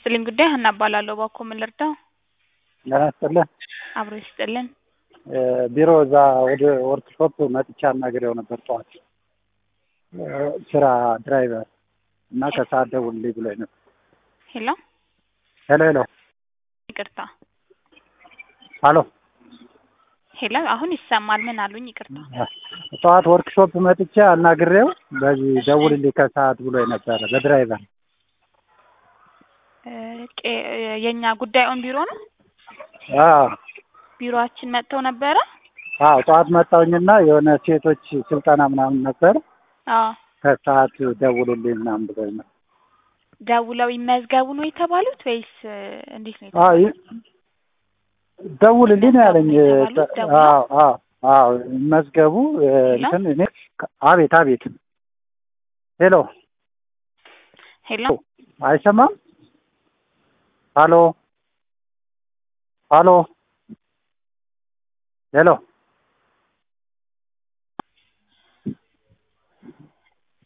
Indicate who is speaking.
Speaker 1: ይስጥልኝ ጉዳይ ሀና እባላለሁ። እባክዎ ምን ልርዳው?
Speaker 2: ጤና ይስጥልኝ።
Speaker 1: አብሮ ይስጥልን።
Speaker 2: እ ቢሮ እዛ ወደ ወርክሾፕ መጥቻ አናግሬው ነበር ጠዋት እ ስራ ድራይቨር እና ከሰዓት ደውልልኝ ብሎኝ ነበር።
Speaker 1: ሄሎ
Speaker 2: ሄሎ ሄሎ
Speaker 1: ይቅርታ።
Speaker 2: አሎ
Speaker 1: ሄሎ አሁን ይሰማል። ምን አሉኝ? ይቅርታ።
Speaker 2: ጠዋት ወርክሾፕ መጥቼ አናግሬው በዚህ ደውልልኝ ከሰዓት ብሎኝ ነበረ በድራይቨር
Speaker 1: እ ቄ- የእኛ ጉዳይ ኦን ቢሮ ነው።
Speaker 2: አዎ
Speaker 1: ቢሮአችን መጥተው ነበረ።
Speaker 2: አዎ ጠዋት መጣሁኝና የሆነ ሴቶች ስልጠና ምናምን ነበር
Speaker 1: አዎ
Speaker 2: ከሰዓት ደውልልኝ ምናምን ብሎኝ ነው።
Speaker 1: ደውለው ይመዝገቡ ነው የተባሉት ወይስ እ እንዴት ነው?
Speaker 2: አዎ ይ- ደውልልኝ ነው ያለኝ።
Speaker 1: የተባሉት ደውለው?
Speaker 2: አዎ አዎ አዎ መዝገቡ እ
Speaker 1: ሄሎ?
Speaker 2: እንትን እኔ አቤት አቤት ሄሎ
Speaker 1: ሄሎ
Speaker 2: አይሰማም? ሀሎ ሀሎ ሄሎ